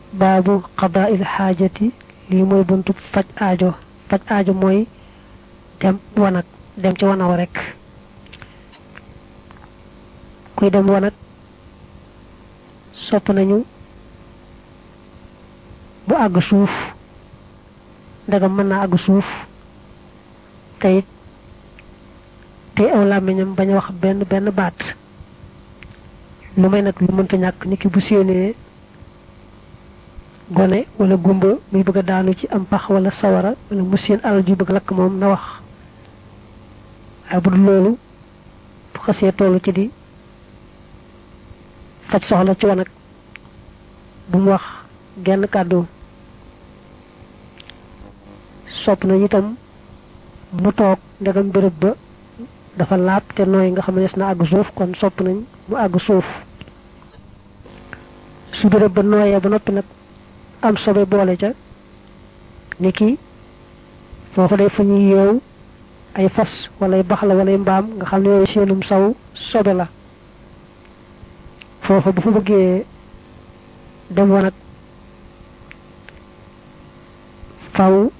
baabu qadaa il xaajati lii mooy buntu faj aajo faj aajo mooy dem wanag dem ci wanaw rek kuy dem wanag sopp nañu bu àgg suuf ndegam mën naa àgg suuf teyit tey aw làmmiñam bañ a wax benn benn baat lu may nag lu mënta ñàkk nit ki bu séenee gone wala gumba muy bëgg a daanu ci am pax wala sawara wala mu seen alal ju bëgg lakk moom na wax waaye bu dul loolu bu xasee tollu ci di faj soxla ci wanag bu mu wax genn kàddu sopp nañu itam mu toog ndegam béréb ba dafa laab te nooy nga xam ne des na àgg suuf kon sopp nañ mu àgg suuf su béréb ba nooyee ba noppi nag am sobe boole ca ni ki foofa day fu ñuy yeew ay fas wala ay baxla wala ay mbaam nga xam ne yooyu seenum saw sobe la foofa bu fa bëggee dem wanag faw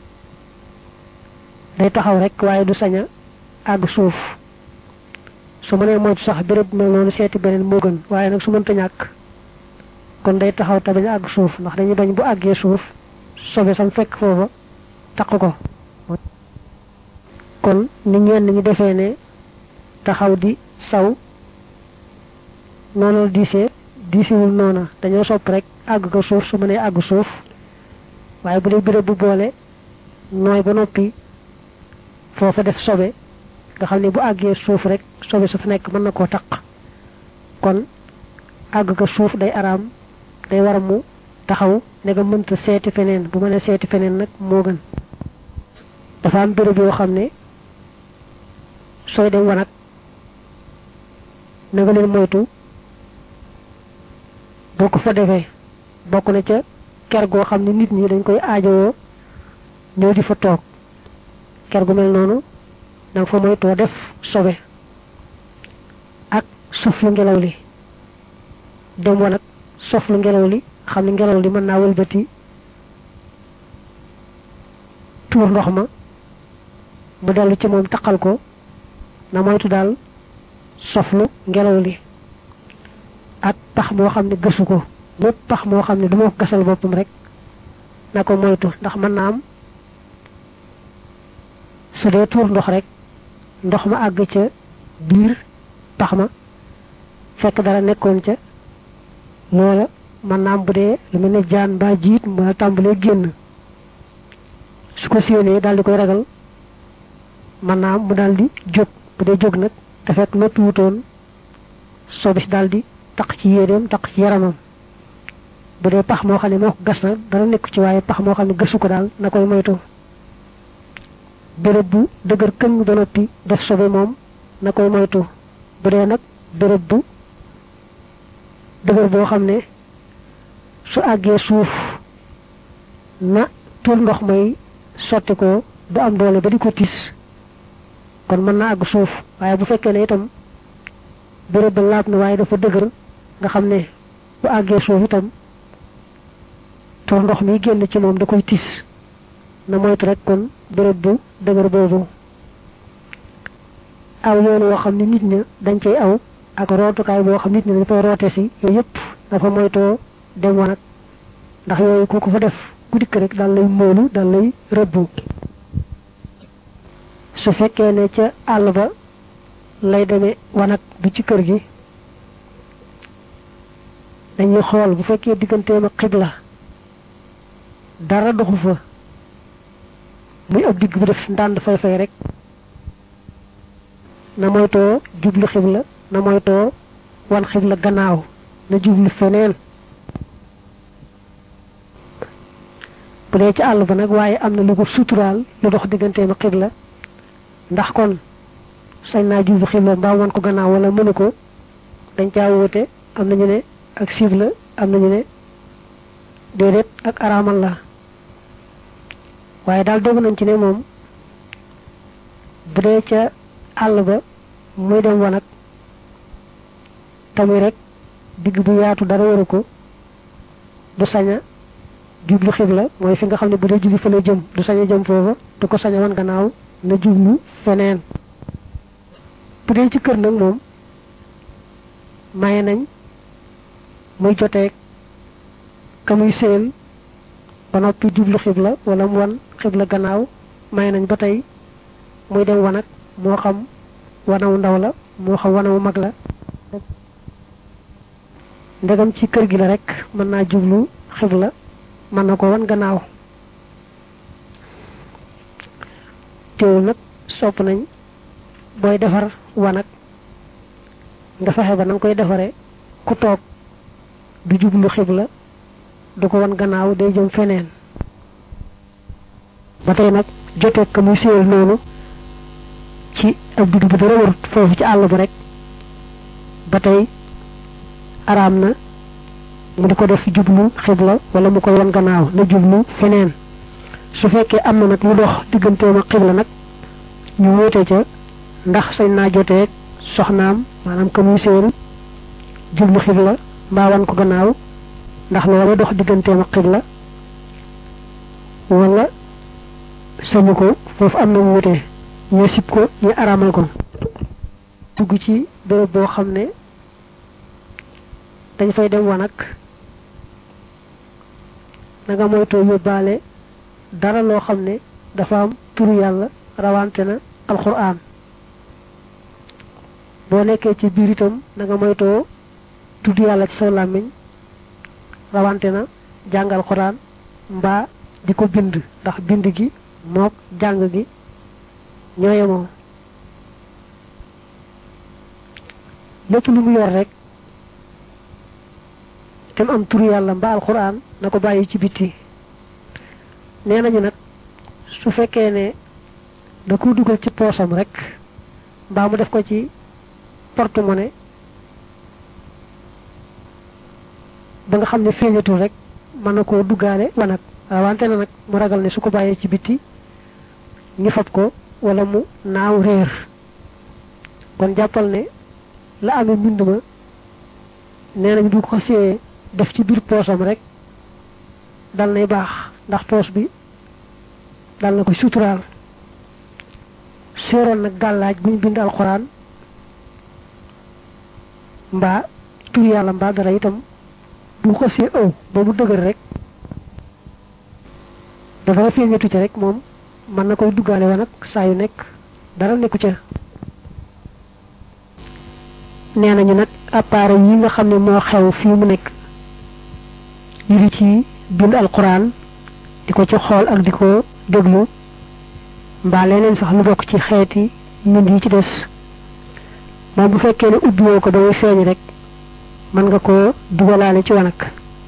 day taxaw rek waaye du sañ a àgg suuf su mënee moytu sax béréb mel noonu seeti beneen moo gën waaye nag su mënta ñàkk kon day taxaw te bañ a àgg suuf ndax dañuy bañ bu àggee suuf sobe sam fekk foofa taq ko kon ni ñenn ñi defee ne taxaw di saw noonu la diisee diisiwul noona dañoo sopp rek àgg ko suuf su mënee àgg suuf waaye bu dee béréb bu boole nooy ba noppi foofa def sobe nga xam ne bu àggee suuf rek sobe su fa nekk mën na koo taq kon àgg ko suuf day araam day war mu taxaw ne nga mënta seeti feneen bu mënee seeti feneen nag moo gën dafa am béréb yoo xam ne sooy dem wanag na nga leen moytu boo ko fa defee bokk na ca ker goo xam ne nit ñi dañ koy aajowoo ñëw di fa toog ker gu mel noonu danga fa moytoo def sobe ak sof lu ngelaw li dem wanag sof lu ngelaw li xam ne ngelaw li mën naa wëlbati tuur ndox ma mu dellu ci moom taqal ko na moytu daal soflu ngelaw li ak pax moo xam ne gësu ko lépp pax moo xam ne du ma ko gasal boppam rek na ko moytu ndax mën naa am su dee tuur ndox rek ndox ma àgg ca biir pax ma fekk dara nekkoon ca loola mën naa am bu dee lu mel ne jaan mbaa jiit mbaa tàmbalee génn su ko séenee daal di koy ragal mën naa am mu daal di jóg bu dee jóg nag te fekk noppi wutoon sobis daal di taq ci yéreem taq ci yaramam bu dee pax moo xam ne moo ko gas na dara nekk ci waaye pax moo xam ne gësu ko daal na koy moytu béréb bu dëgër këñ ba noppi def sobe moom na koy moytu bu dee nag béréb bu dëgër boo xam ne su àggee suuf na tuur ndox may sotti ko du am doole ba di ko tis kon mën na àgg suuf waaye bu fekkee ne itam béréb ba laab na waaye dafa dëgër nga xam ne bu àggee suuf itam tuur ndox mi génn ci moom da koy tis na moytu rek kon béréb bu dëgër boobu aw yoon woo xam ne nit ña dañ cay aw ak rootukaay boo xam nit ñi dañ koy roote si yooyu yëpp dafa moytoo dem wanag ndax yooyu ku ko fa def ku dikk rek daal lay móolu daal lay rëbbu su fekkee ne ca àll ba lay demee wanag bu ci kër gi dañuy xool bu fekkee digganteem ak xibla dara doxu fa muy ab digg bu def ndànd fay fay rek na moytoo jublu xibla na moytoo wan xibla gannaaw na jublu feneen bu dee ci àll ba nag waaye am na lu ko suturaal lu dox digganteem ak xibla ndax kon sañ naa jublu xibla mbaa wan ko gannaaw wala mënu ko dañ caa wóote am nañu ne ak siib la am nañu ne déedéet ak araamal la waaye daal dogu nañ ci ne moom bu dee ca àll ba muy dem wanag tamit rek digg bu yaatu dara waru ko du saña jublu xibla mooy fi nga xam ne bu dee julli fa la jëm du saña jëm foofa du ko saña wan gannaaw na jublu feneen bu dee ci kër nag moom maye nañ muy joteeg ka muy séel ba noppi jublu xibla wala mu wan xibla gannaaw maye nañ ba tey muy dem wanag moo xam wanawu ndaw la moo xam wanawu mag la ndegam ci kër gi la rek mën naa jublu xibla mën na ko wan gannaaw teewul nag sopp nañ booy defar wanag nga fexe ba na nga koy defaree ku toog du jublu xibla du ko wan gannaaw day jëm feneen ba tey nag joteeg ka muy séyal noonu ci ab digg bu dara warut foofu ci àll ba rek ba tey araam na mu di ko def jublu xibla wala mu koy wan gannaaw na jublu feneen su fekkee am na nag lu dox digganteem ak xibla nag ñu wóote ca ndax sañ naa joteeg soxnaam maanaam ka muy séen jublu xibla mbaa wan ko gannaaw ndax loolu dox digganteem ak xibla wala sañu ko foofu am na wuute ñu sib ko ñu araamal ko dugg ci béréb boo xam ne dañ fay dem wanag na nga moytoo yóbbaale dara loo xam ne dafa am turu yàlla rawante na alxuraan boo nekkee ci biir itam na nga moytoo tudd yàlla ci saw làmmiñ rawante na jàng alxuraan mbaa di ko bind ndax bind gi mook jàng gi ñooyemoo lépp lu mu yor rek te mu am turu yàlla mbaa alxuraan na ko bàyyi ci bitti nee nañu nag su fekkee ne da ko dugal ci poosam rek mbaa mu def ko ci porte-monnaie ba nga xam ne feeñatul rek mën na koo duggaale wanag wante na nag mu ragal ne su ko bàyyee ci bitti ñu fab ko wala mu naaw réer kon jàppal ne la amee mbind ma nee nañ du ko see def ci biir poosam rek dal nay baax ndax poos bi dal na ko suturaal séeroon nag gàllaaj bu ñu bind alxuraan mbaa tur yàlla mbaa dara itam bu ko see ëw ba mu dëgër rek dafa feeñatu ci rek moom mën na koy duggaale wa nag saa yu nekk dara nekku ca nee nañu nag appareil yi nga xam ne moo xew fii mu nekk ñu di ci bind alquran di ko ci xool ak di ko déglu mbaa leneen sax lu bokk ci xeeti mbind yi ci des moom bu fekkee ne ubbiwoo ko damay feeñ rek mën nga koo dugalaale ci wanag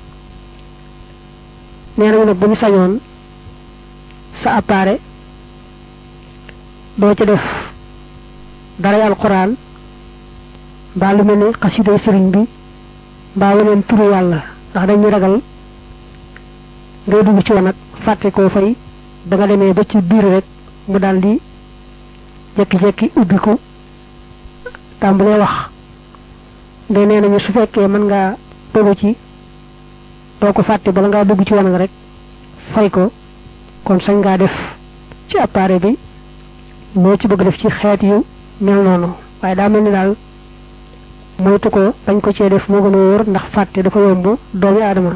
nee nañu nag bu ñu sañoon sa appareil doo ci def daray alquran mbaa lu mel ni xasiday sëriñ bi mbaa weneen turu yàlla ndax dañuy ragal ngay dugg ci wanag fàtte koo fay da nga demee ba ci biir rek mu daal di jekki-jekki ubbi ko tàmbalee wax nde nee nañu su fekkee mën ngaa dogu ci doo ko fàtte bala ngaa dugg ci wanag rek fay ko kon sañ ngaa def ci appareil bi loo ci bëgg def ci xeet yu mel noonu waaye daa mel ni daal moytu ko bañ ko cee def moo gën a wóor ndax fàtte dafa yomb doomi aadama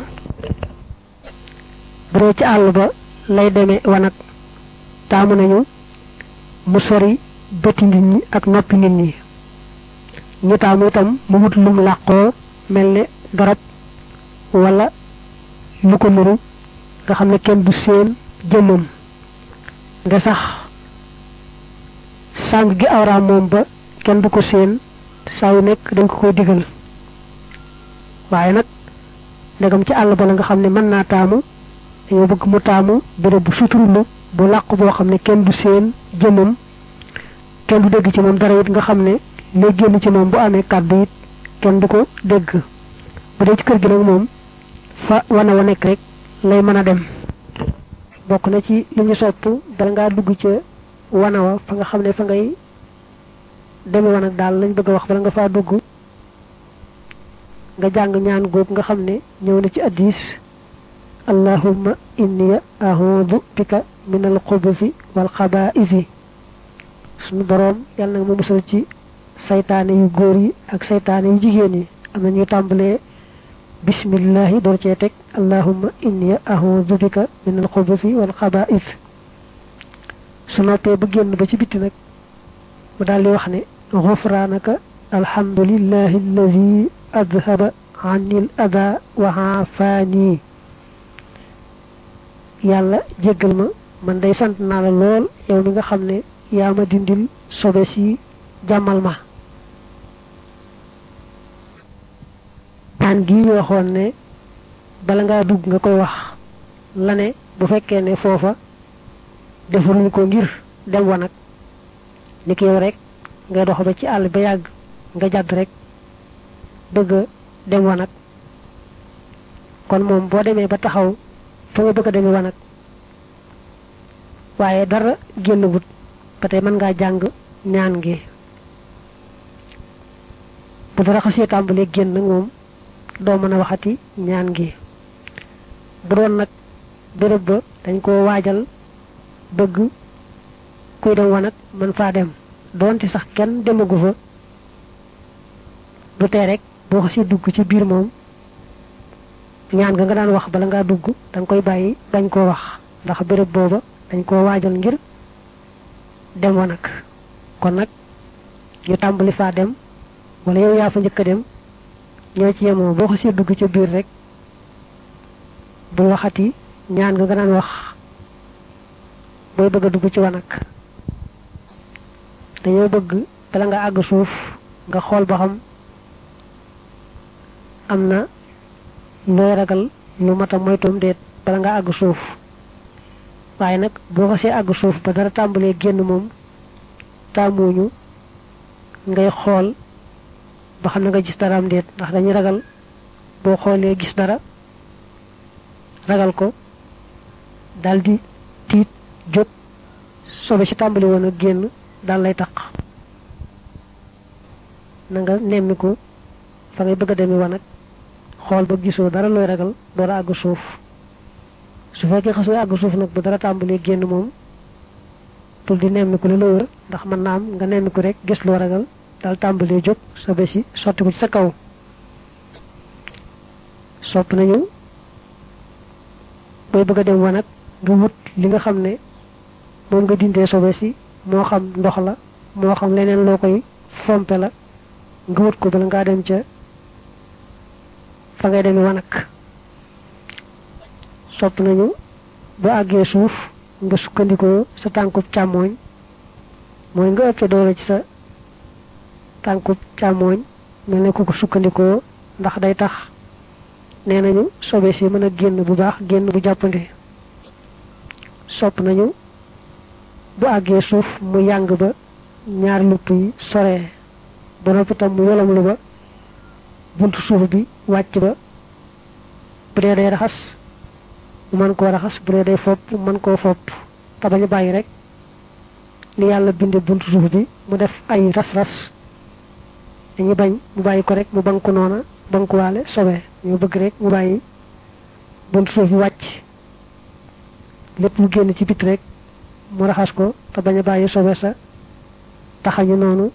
bu dee ci àll ba lay demee wanag taamu nañu mu sori bëti nit ñi ak noppi nit ñi ñu taamu itam mu wut lum làqoo mel ne garab wala lu ko nuru nga xam ne kenn du seen jëmmam nga sax sàng gi awraam moom ba kenn du ko seen saa yu nekk dañ ko koy digal waaye nag ndegam ci àll ba la nga xam ne mën naa taamu dañoo bëgg mu taamu béréb bu suturlu bu làqu boo xam ne kenn du seen jëmmam kenn du dégg ci moom dara it nga xam ne lay génn ci moom bu amee kàddu it kenn du ko dégg bu dee ci kër gi nag moom fa wana wa nekk rek lay mën a dem bokk na ci li ñu sopp bala ngaa dugg ca wana wa fa nga xam ne fa ngay deme wan ak daal lañ bëgg a wax bala nga faa dugg nga jàng ñaan góog nga xam ne ñëw na ci addis allahumma inni a'udhu bika min al-khubuthi wal khaba'isi sunu borom yalla nga ma musal ci saytaane yu góor yi ak saytaane yu jigéen yi am na ñu tàmbalee bismillahi door cee teg allahumma inni a'udhu bika min al-khubuthi wal khaba'is su noppee ba génn ba ci bitti nag mu daal di wax ne ghufranaka alhamdulillahi alladhi adhaba anni al-adha wa afani yàlla jéggal ma man day sant naa la lool yow mi nga xam ne yaa ma dindil sobe si jàmmal ma ñaan gi ñu waxoon ne bala ngaa dugg nga koy wax la ne bu fekkee ne foofa defaruñ ko ngir dem wa nag ni ki yow rek ngay dox ba ci àll ba yàgg nga jàdd rek bëgg dem wa nag kon moom boo demee ba taxaw fa nga bëgg a demee wa nag waaye dara génn wut ba tey mën ngaa jàng ñaan gi bu dara xasee tàmbalee génn nag moom doo mën a waxati ñaan gi bu doon nag béréb ba dañ koo waajal bëgg kuy dem wanag mën faa dem doonte sax kenn demagu fa du tee rek boo xasee dugg ci biir moom ñaan nga nga daan wax bala ngaa dugg danga koy bàyyi bañ koo wax ndax béréb booba dañ koo waajal ngir dem wanag kon nag ñu tàmbali faa dem wala yow yaa fa njëkk a dem ñoo ci yemoo boo xasee dugg ca biir rek bu waxati ñaan nga nga daan wax booy bëgg a dugg ci wanag dañoo bëgg bala nga àgg suuf nga xool ba xam am na looy ragal lu mat a moytum déet bala nga àgg suuf waaye nag boo xasee àgg suuf ba dara tàmbalee génn moom tàmmuñu ngay xool ba xam na nga gis dara am déet ndax dañuy ragal boo xoolee gis dara ragal ko daldi tiit jóg sobe ci tàmbali woon ak génn daal lay taq na nga nemmiku fa ngay bëgg a demee wanag xool ba gisoo dara looy ragal door a àgg suuf su fekkee xasoo àgg suuf nag bu dara tàmbalee génn moom tul di nemmiku la la wër ndax mën naa am nga nemmiku rek gis loo ragal daal tàmbalee jóg sobe si sotti ko ci sa kaw sopp nañu booy bëgg a dem wanag nga wut li nga xam ne moom nga dindee sobe si moo xam ndox la moo xam leneen loo koy fompe la nga wut ko bala ngaa dem ca fa ngay demee wanag sopp nañu bu àggee suuf nga sukkandikoo sa tànkub càmmooñ mooy nga ëppee doole ci sa tànkub càmmooñ mel ne ku ko sukkandikoo ndax day tax nee nañu sobe si mën a génn bu baax génn bu jàppandi sopp nañu bu àggee suuf mu yàng ba ñaari lupp yi soree ba noppi tam mu yolam lu ba buntu suuf bi wàcc ba bu dee day raxas mu mën koo raxas bu dee day fopp mu mën koo fopp te bañ a bàyyi rek ni yàlla binde buntu suuf bi mu def ay ras-ras dañuy bañ mu bàyyi ko rek mu banku noona bankuwaale sobe ñu bëgg rek mu bàyyi buntu suuf bi wàcc lépp lu génn ci bit rek mu raxas ko te bañ a bàyyi sobe sa taxañu noonu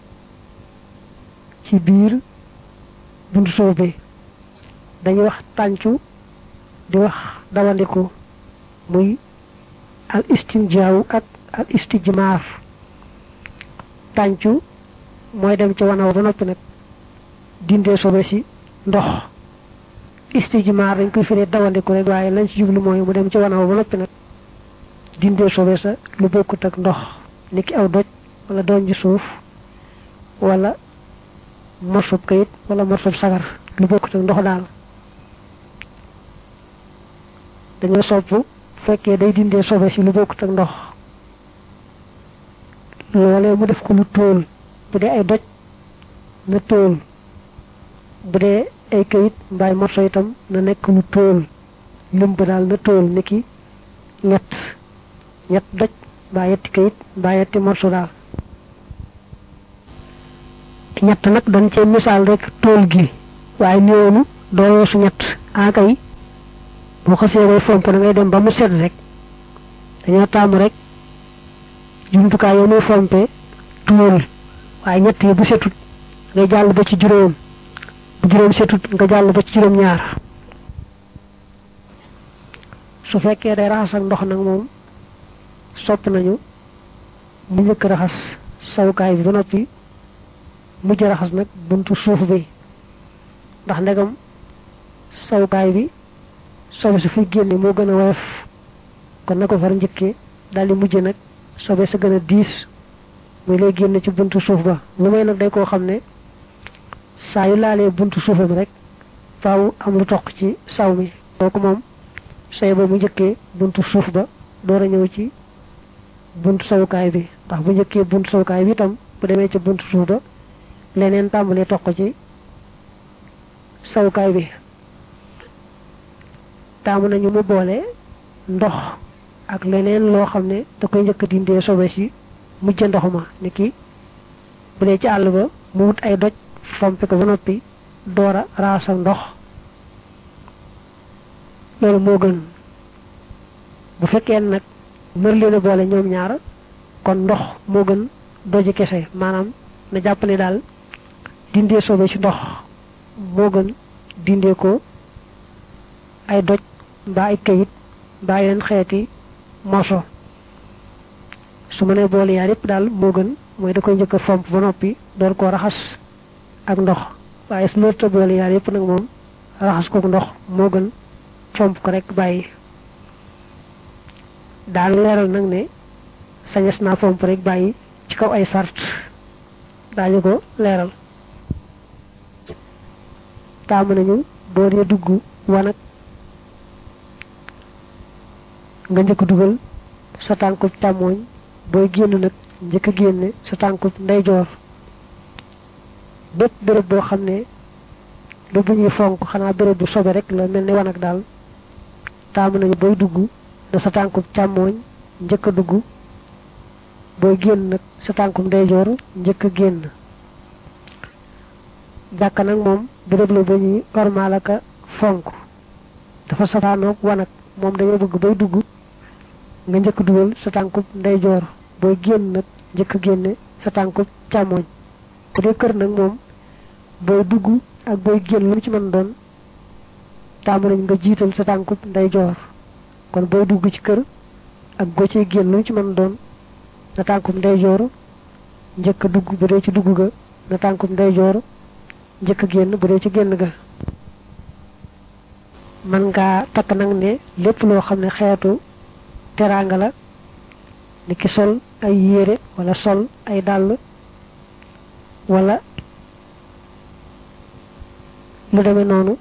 ci biir buntu suuf bi dañuy wax tàncu di wax dawandiku muy al istinjaaw ak al istijmaar tàncu mooy dem ci wanaw ba noppi nag dindee sobe si ndox istijmaar dañ koy firee dawandiku rek waaye lañ ci jublu mooy mu dem ci wanaw ba noppi nag dindee sobe sa lu bokkut ak ndox niki aw doj wala doon ji suuf wala morsub kayit wala morsub sagar lu bokkut ak ndox daal dañoo sopp fekkee day dindee sobe si lu bokkut ak ndox loolee mu def ko lu tóol bu dee ay doj na tóol bu dee ay kayit mbaay morso itam na nekk lu tóol lim ba daal na tóol niki ñett ñett doj mbaa yetti kayit mbaa yetti morso daal ñett nag dañ cee misaal rek tóol gi waaye néewnu doo su ñett akay boo xasee bay fomp da ngay dem ba mu set rek dañoo tàmm rek jumtukaay yoo muy fompe tuul waaye ñett yi bu setut ngay jàll ba ci juróom bu juróom setut nga jàll ba ci juróom ñaar su fekkee day raxas ak ndox nag moom sopp nañu mu njëkk raxas sawukaay bi ba noppi mujj raxas nag buntu suuf bi ndax ndegam sawukaay bi sobe su fi génne moo gën a woyof kon na ko far njëkkee daal di mujj nag sobe sa gën a diis muy lay génne ci buntu suuf ba lu may nag day koo xam ne saa yu laalee buntu suufam rek faaw am lu toq ci saw mi kooku moom say ba mu njëkkee buntu suuf ba door a ñëw ci buntu sawukaay bi ndax bu njëkkee buntu sawukaay bi itam bu demee ci buntu suuf ba leneen tàmbalee toq ci sawukaay bi taamu nañu mu boole ndox ak leneen loo xam ne da koy njëkk dindee sobe si mujj ndox ma ni ki bu dee ci àll ba mu wut ay doj fompe ko ba noppi door a raasa ndox loolu moo gën bu fekkee nag mër leen a boole ñoom ñaar kon ndox moo gën doji kese maanaam na jàpp ne daal dindee sobe ci ndox moo gën dindee ko ay doj mbaa ay kayit mbaa yeneen xeeti morso su ma nee boole yaar yëpp daal moo gën mooy da koy njëkk a fomp ba noppi door koo raxas ak ndox waaye su lërta boole yaar yëpp nag moom raxas ko ndox moo gën fomp ko rek bàyyi daal leeral nag ne sañes naa fomp rek bàyyi ci kaw ay sart daañu ko leeral taamu nañu boo dee dugg wanag nga njëkk dugal sa tànkub càmmooñ booy génn nag njëkk a génne sa tànkub ndeyjoor bépp béréb boo xam ne lu bu ñuy fonk xanaa béréb bu sobe rek la mel ni wanag daal taamu nañu booy dugg na sa tànkub càmmooñ njëkk a dugg booy génn nag sa tànkub ndeyjoor njëkk a génn jàkka nag moom béréb la ba ñuy ormaal ak a fonk dafa safaanoog wanag moom dañoo bëgg bay dugg nga njëkk dugal sa tànkub ndeyjoor booy génn nag njëkk génne sa tànkub càmmooñ bu dee kër nag moom booy dugg ak booy génn lu mu ci mën doon taamu nañ nga jiital sa tànkub ndeyjoor kon booy dugg ci kër ak boo ciy génn lu mu ci mën doon na tànkub ndeyjoor njëkk dugg bu dee ci dugg ga na tànkub ndeyjoor njëkk génn bu dee ci génn ga man ngaa takk nag ne lépp loo xam ne xeetu teraanga la ni ki sol ay yére wala sol ay dàll wala lu demee noonu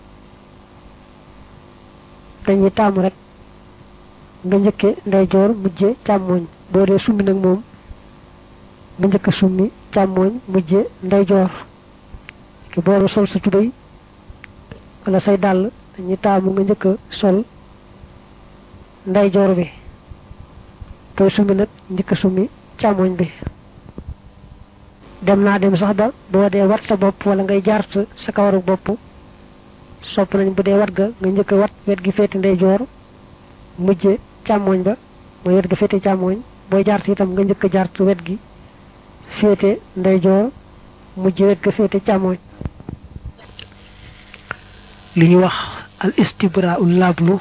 dañuy taamu rek nga njëkke ndeyjoor mujje càmmooñ boo dee summi nag moom nga njëkk summi càmmooñ mujje ndeyjoor ki booru sol sa tubéy wala say dàll dañuy taamu nga njëkk sol ndeyjoor bi booy summi nag njëkk summi càmmoñ bi dem naa dem sax ba boo dee wat sa bopp wala ngay jaart sa kawaru bopp sopp nañ bu dee wat ga nga njëkk wat wet gi féete ndeyjoor mujje càmmoñ ba mooy wet ga féete càmmoñ booy jaart itam nga njëkk jaart wet gi féete ndeyjoor mujje wet ga féete càmmoñ li ñu wax al istibra ul lablu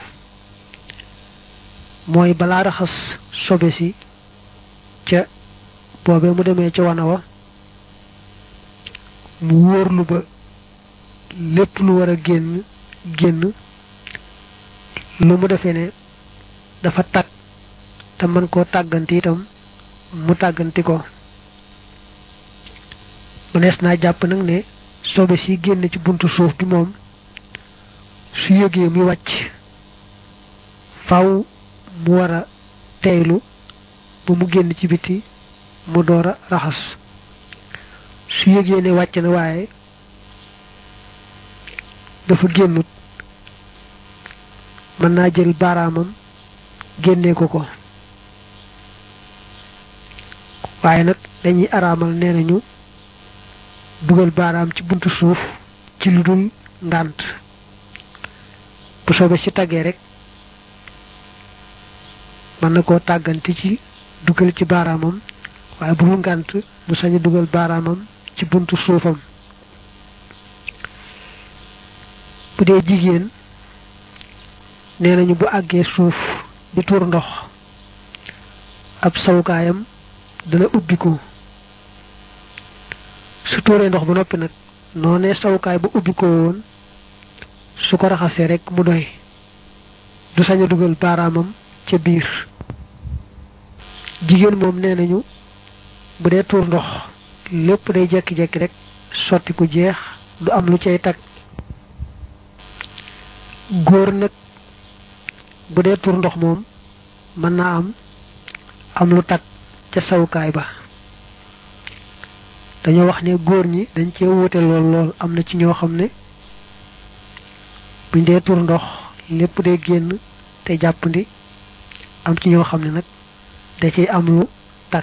mooy balaa raxas sobe si ca boobee mu demee ca wana wa mu wóorlu ba lépp lu war a génn génn lu mu defee ne dafa tag te mën koo tàgganti itam mu tàgganti ko mënees naa jàpp nag ne sobe si génn ci buntu suuf bi moom su yëgee muy wàcc faw mu war a teylu ba mu génn ci biti mu door a raxas su yëgee ne wàcc na waaye dafa génnut mën naa jël baaraamam génnee ko ko waaye nag dañuy araamal nee nañu dugal baaraam ci buntu suuf ci lu dul ngànt bu soobee ci taggee rek mën na koo tàggante ci dugal ci baaraamam waaye bu mu ngànt mu sañ a dugal baaraamam ci buntu suufam bu dee jigéen nee nañu bu àggee suuf di tuur ndox ab sawukaayam dana ubbiku su tuuree ndox ba noppi nag noonee sawukaay ba ubbikoo woon su ko raxasee rek mu doy du sañ a dugal baaraamam ca biir jigéen moom nee nañu bu dee tuur ndox lépp day jekki-jekki rek sotti ku jeex du am lu cay tag góor nag bu dee tuur ndox moom mën naa am am lu tag ca sawukaay ba dañoo wax ne góor ñi dañ cee wuute lool lool am na ci ñoo xam ne buñ dee tuur ndox lépp day génn te jàppandi am ci ñoo xam ne nag da ciy am lu tag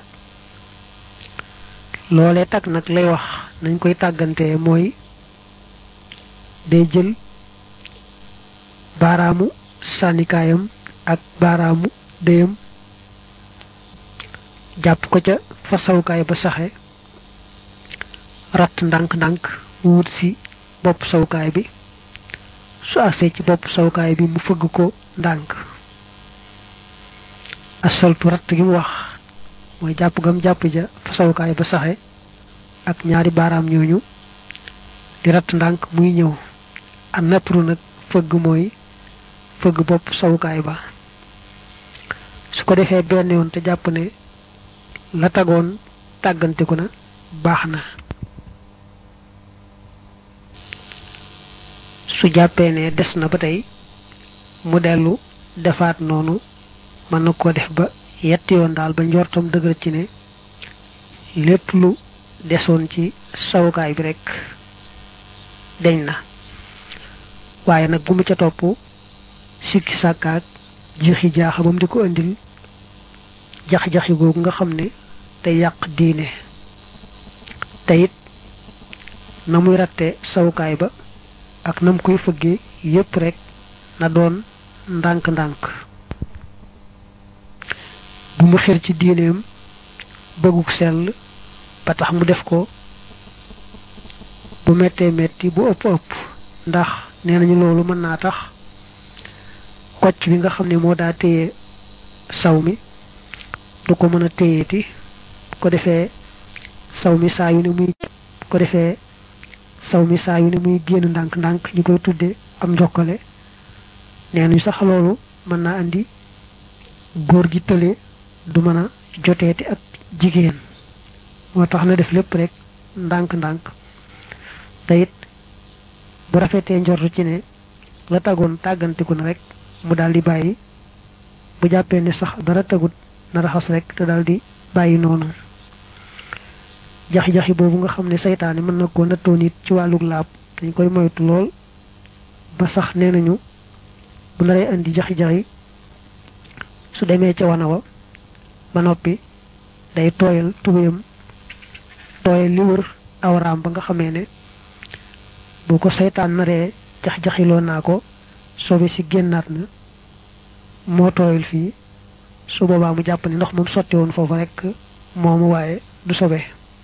loolee tag nag lay wax nañ koy tàggantee mooy day jël baaraamu sànnikaayam ak baaraamu déyam jàpp ko ca fa sawukaay ba saxe ratt ndànk-ndànk wut si bopp sawukaay bi su agsee ci bopp sawukaay bi mu fëgg ko ndànk asaltu ratt gi mu wax mooy jàpp gam jàpp ja fa sawukaay ba saxe ak ñaari baaraam ñooñu di ratt ndànk muy ñëw a natru nag fëgg mooy fëgg bopp sawukaay ba su ko defee benn yoon te jàpp ne la tagoon tàgganteku na baax na su jàppee ne des na ba tey mu dellu defaat noonu mën na koo def ba yetti yoon daal ba njortam dëgër ci ne lépp lu desoon ci sawukaay bi rek deñ na waaye nag bu mu ca topp sikki sàkkaak jixi jaaxa ba mu di ko indil jax-jaxi googu nga xam ne te yàq diine te it na muy ratte sawukaay ba ak nam koy fëggee yépp rek na doon ndànk-ndànk bu mu xir ci diineem bëgguk sell ba tax mu def ko bu mettee metti bu ëpp ëpp ndax nee nañu loolu mën naa tax kocc bi nga xam ne moo daa téye saw mi du ko mën a téyeeti ko defee saw mi saa yu ne muy ko defee saw mi saa yu ne muy génn ndànk-ndànk ñu koy tudde am njokkale nee nañu sax loolu mën naa andi góor gi tële du mën a joteeti ak jigéen moo tax na def lépp rek ndànk-ndànk te it bu rafetee njortu ci ne la tagoon tàggantiku na rek mu daal di bàyyi bu jàppee ne sax dara tagut na raxas rek te daal di bàyyi noonu jaxi-jaxi boobu nga xam ne saytaane mën na koo nattoo nit ci wàllug laab dañ koy moytu lool ba sax nee nañu bu naree indi jaxi-jaxi su demee ca wana wa ba noppi day tooyal tubéyam tooyal li wër awraam ba nga xamee ne bu ko saytaan naree jax-jaxiloo naa ko sobe si génnaat na moo tooyal fii su boobaa mu jàpp ne ndox moom sotti woon foofu rek moomu waaye du sobe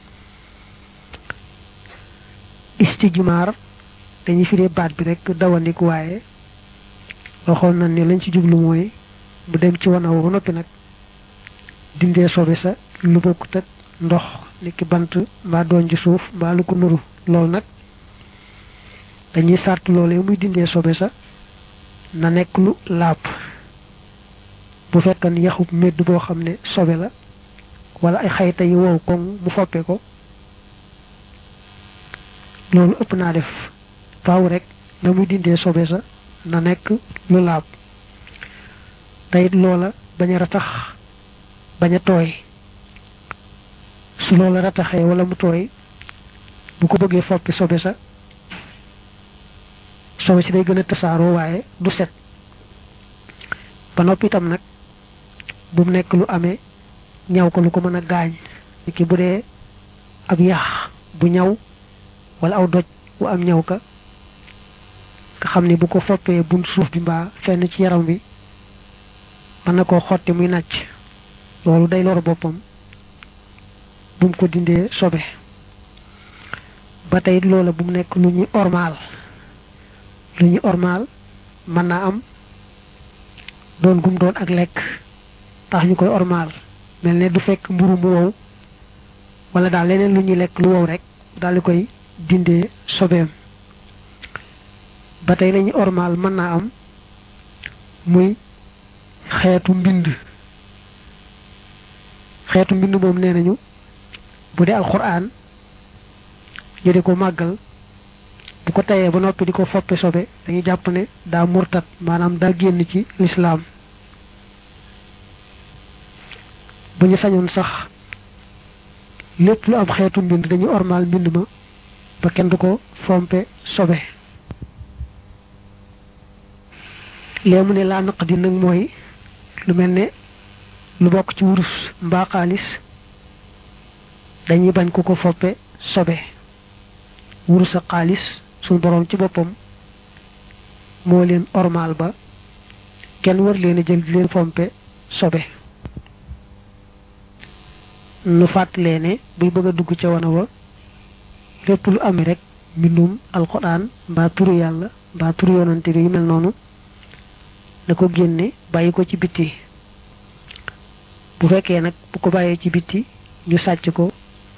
istijmaar dañuy firee baat bi rek dawandik waaye waxoon nañ ne lañ ci jublu mooy bu dem ci wana ba noppi nag dindee sobe sa lu bokkut ak ndox niki bant mbaa doon ci suuf mbaa lu ko nuru loolu nag dañuy sart loolee muy dindee sobe sa na nekk lu laab bu fekkan yaxub medd boo xam ne sobe la wala ay xayta yi wow koŋ mu foppe ko loolu ëpp naa def faaw rek na muy dindee sobe sa na nekk lu laab teyit loola bañ a ratax bañ a tooy su loola rataxee wala mu tooy bu ko bëggee foppi sobe sa sobe si day gën a tasaaroo waaye du set ba noppi itam nag bu mu nekk lu amee ñaw ko lu ko mën a gaañ ki bu dee ab yax bu ñaw wala aw doj wu am ñaw ka nga xam ne bu ko foppee bunt suuf bi mbaa fenn ci yaram bi mën na koo xotti muy nàcc loolu day lor boppam bu mu ko dindee sobe ba tey loola bu mu nekk lu ñuy ormaal lu ñuy ormaal mën naa am doon gum doon ak lekk tax ñu koy ormaal mel ne du fekk mburu mu wow wala daal leneen lu ñuy lekk lu wow rek daal di koy dindee sobeem ba tey lañuy ormaal mën naa am muy xeetu mbind xeetu mbind moom nee nañu bu dee alxuraan ñu di ko màggal bu ko tayee ba noppi di ko foppe sobe dañuy jàpp ne daa murtat maanaam daa génn ci lislaam bu ñu sañoon sax lépp lu am xeetu mbind dañuy ormaal mbind ma ba kenn du ko fompe sobe lee mu ne laa naq di nag mooy lu mel ne lu bokk ci wurus mbaa xaalis dañuy bañ ku ko foppe sobe wurus ak xaalis suñ boroom ci boppam moo leen ormaal ba kenn war leen a jël di leen fompe sobe nu fàttalee ne buy bëgg a dugg ca wana wa lépp lu ami rek mbindum alxuraan mbaa turu yàlla mbaa turu yonante bi yu mel noonu na ko génne bàyyi ko ci bitti bu fekkee nag bu ko bàyyee ci bitti ñu sàcc ko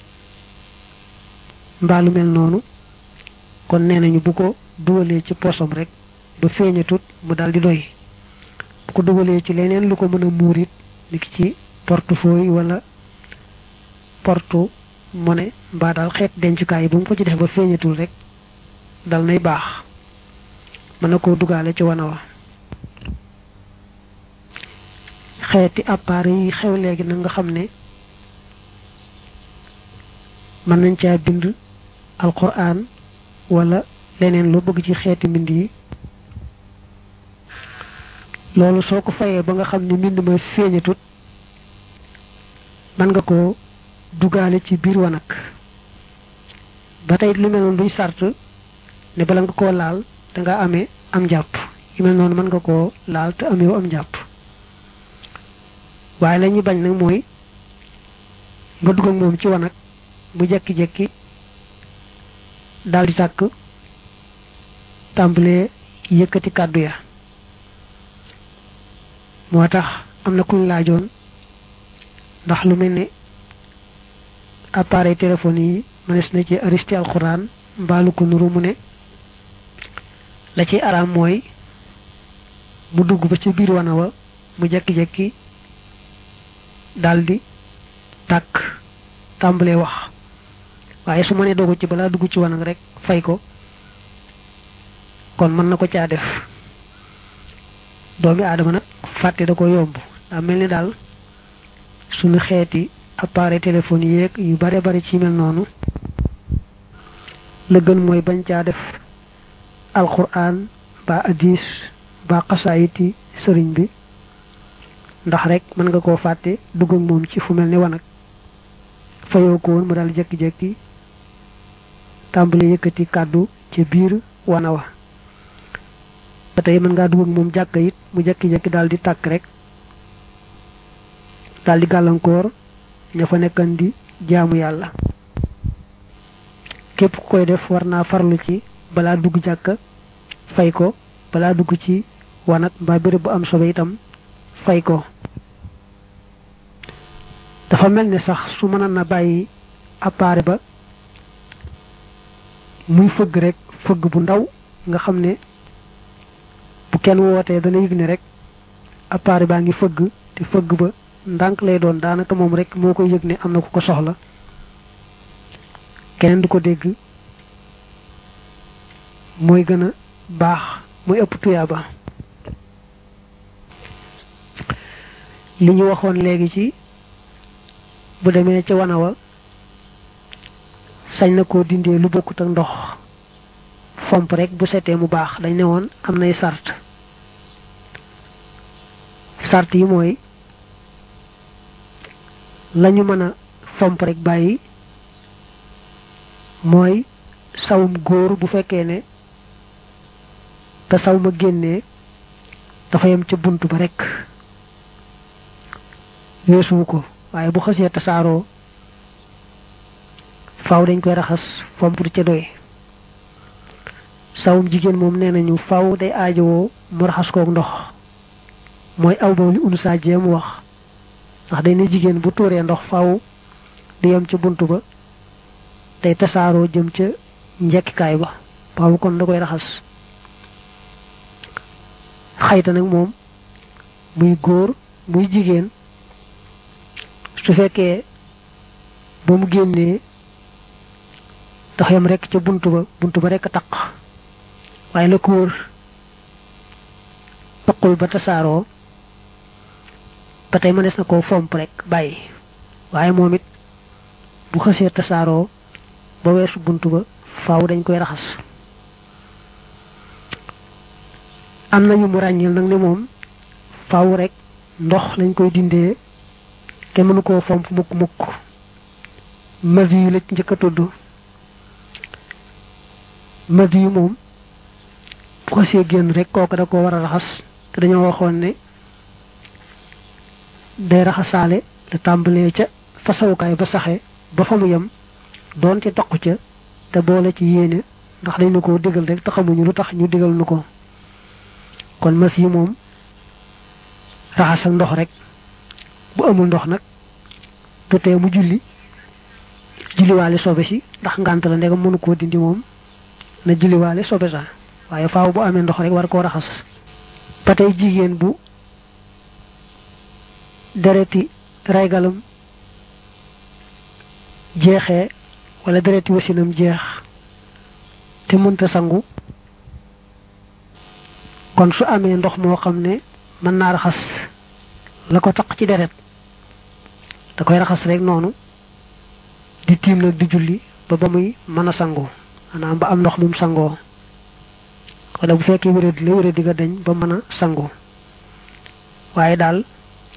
mbaa lu mel noonu kon nee nañu bu ko dugalee ci posom rek ba feeñatut mu daldi doy bu ko dugalee ci leneen lu ko mën a muur it niki ci portefeuille wala porte monnaie mbaa daal xeet dencukaay bu mu ko ci def ba feeñatul rek dal nay baax mën na koo dugaale ci wana wa xeeti appareil yi xew léegi nag nga xam ne mën nañ caa bind alquran wala leneen loo bëgg ci xeeti mbind yi loolu soo ko fayee ba nga xam ne mbind ma feeñatut mën nga ko dugaale ci biir wanag ba tey lu mel noonu duñ sart ne bala nga koo laal da nga amee am njàpp yu mel noonu mën nga koo laal te ameewu am njàpp waaye la ñuy bañ nag mooy nga dugg ak moom ci wanag bu jekki-jekki daal di tàkk tàmbalee yëkkati kàddu ya moo tax am na kuñ laajoon ndax lu mel ne appareil téléphone yi mënees na ci aristi alxuraan mbaalu ko nuru mu ne la ci araam mooy mu dugg ba ci biir wana wa mu jekki-jekki daldi tàkk tàmbalee wax waaye su ma nee doogu ci balaa dugg ci wanag rek fay ko kon mën na ko caa def doomi aadama nag fàtte da ko yomb daa mel ni daal suñu xeeti appareil téléphone yeeg yu bare bari ci mel noonu la gën mooy bañ caa def alquran ba hadis ba xasaayiti sëriñ bi ndax rek mën nga koo fàtte dugg ak moom ci fu mel ni wanag fayoo ko woon mu daal jekki-jekki tàmbali yëkkati kàddu ci biir wana wa ba tey mën ngaa dugg ak moom jàkka it mu jekki-jekki daal di tàkk rek daal di gàllankoor ña fa nekkan di jaamu yàlla képp ku koy def war naa farlu ci balaa dugg jàkka fay ko balaa dugg ci wanag mbaa béréb bu am sobe itam fay ko dafa mel ni sax su mënoon na bàyyi appareil ba muy fëgg rek fëgg bu ndaw nga xam ne bu kenn wootee dana yëg ne rek appareil baa ngi fëgg te fëgg ba ndànk lay doon daanaka moom rek moo koy yëg ne am na ku ko soxla keneen du ko dégg mooy gën a baax muy ëpp tuyaaba li ñu waxoon léegi ci bu demee ca wana wa sañ na koo dindee lu bokkut ak ndox fomp rek bu setee mu baax dañ ne woon am nay sart sart yi mooy lañu mën a fomp rek bàyyi mooy sawum góor bu fekkee ne te saw ma génnee dafa yem ca bunt ba rek weesuwu ko waaye bu xasee tasaaroo faaw dañ koy raxas fomp du ca doy sawum jigéen moom nee nañu faaw day aajowoo mu raxas kook ndox mooy aw ba li unu saa jéem wax ndax day ne jigéen bu tuuree ndox faaw di yem ca bunt ba day tasaaroo jëm ca njekkikaay ba faaw kon da koy raxas xayta nag moom muy góor muy jigéen su fekkee ba mu génnee tax yam rek ca bunt ba bunt ba rek a taq waaye la ko wër taqul ba tasaaroo ba tey mënees na koo fomp rek bàyyi waaye moom it bu xësee tasaaroo ba weesu bunt ba faaw dañ koy raxas am nañu mu ràññil nag ne moom faaw rek ndox lañ koy dindee te mënu koo fomp mukk mukk madi yu la njëkk a tudd madi yu moom bu xasee génn rek kooku da ko war a raxas te dañoo waxoon ne day raxasaale te tàmbalee ca fasawukaay ba saxe ba fa mu yem doon ci toq ca te boole ci yéene ndax dañ na ko digal rek te xamuñu lu tax ñu digal nu ko kon mas yi moom raxasal ndox rek bu amul ndox nag du tee mu julli julliwaale sobe si ndax ngànt la ndegam mënu koo dindi moom na julliwaale sobe sa waaye faaw bu amee ndox rek war koo raxas ba tey jigéen bu dereti raygalam jeexee wala dereti wasinam jeex te mënta sangu kon su amee ndox moo xam ne mën naa raxas la ko taq ci deret da koy raxas rek noonu di tiim nag di julli ba ba muy mën a sangu maanaam ba am ndox mum sangoo wala bu fekkee wéradi la wéradi ga dañ ba mën a sangu waaye daal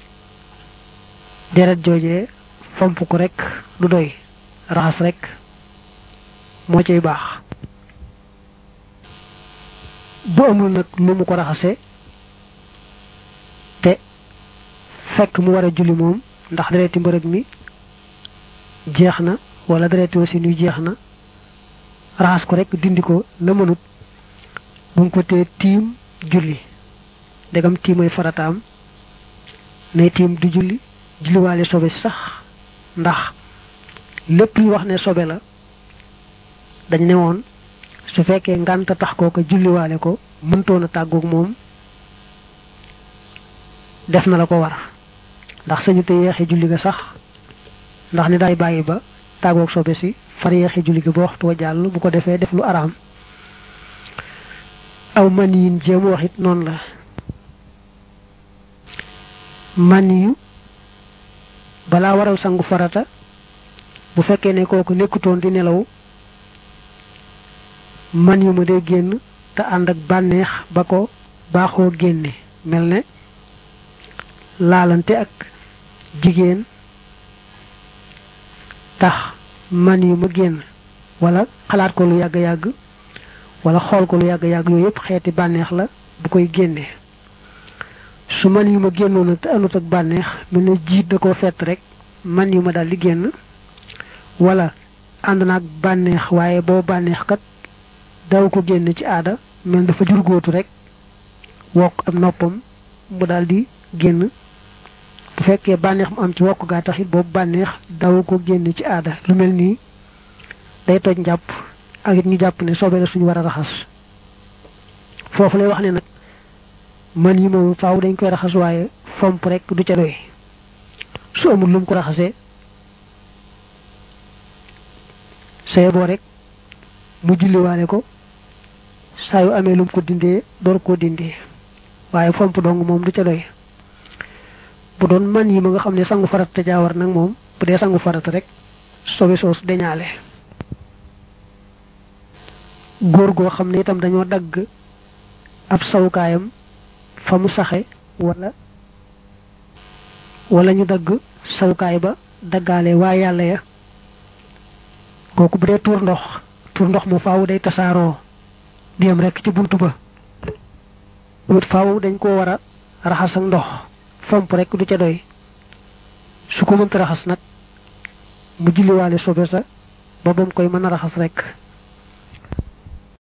deret joojee fomp ko rek du doy raxas rek moo cay baax bu amul nag lu mu ko raxase te fekk mu war a julli moom ndax dereti mbërëg mi jeex na wala dereti wasin yu jeex na raxas ko rek dindi ko la mënut bu mu ko tee tiim julli ndegam tiimay farataam nay tiim du julli julliwaale sobe sax ndax lépp lu wax ne sobe la dañ ne woon su fekkee ngànta tax koo ko julliwaale ko mëntoon a tàggoog moom def na la ko war ndax sañu te yeexe julli ga sax ndax ni day bàyyi ba tàggoog sobe si far yeexe julli ga ba waxtu wa jàll bu ko defee def lu araam aw man yin jéem wax it noonu la man yu balaa waral sangu farata bu fekkee ne kooku nekkutoon di nelaw man yu ma day génn te ànd ak bànneex ba ko baaxoo génne mel ne laalante ak jigéen tax man yu ma génn wala xalaat ko lu yàgg-yàgg wala xool ko lu yàgg-yàgg yooyu yëpp xeeti bànneex la bu koy génne su man yu ma génnoon nag te anut ak bànneex mel ne jiit da koo fett rek man yu ma daal di génn wala ànd naag bànneex waaye boo bànneex kat daw ko génn ci aada mel dafa jurgóotu rek wokk am noppam mu daal di génn bu fekkee bànneex mu am ci wokk gaa taxit boobu bànneex daw ko génn ci aada lu mel nii day toj njàpp ak it ñu jàpp ne sobe la suñu war a raxas foofu lay wax ne nag man yi moom faaw dañ koy raxas waaye fomp rek du ca doy su amul lu mu ko raxasee saye boo rek mu julliwaale ko saa yu amee lu mu ko dindee door koo dindee waaye fomp dong moom du ca doy bu doon man yi ma nga xam ne sangu farata te jaawar nag moom bu dee sangu farata rek sobe soos deñaale góor goo xam ne itam dañoo dagg ab sawukaayam fa mu saxe wala wala ñu dagg sawukaay ba daggaale waa yàlla ya kooku bu dee tuur ndox tuur ndox mu faaw day tasaaroo dem rek ci buntu ba wut faaw dañ koo war a raxas ak ndox fomp rek du ca doy su ko mënta raxas nag mu julliwaale sobe sa ba bam koy mën a raxas rek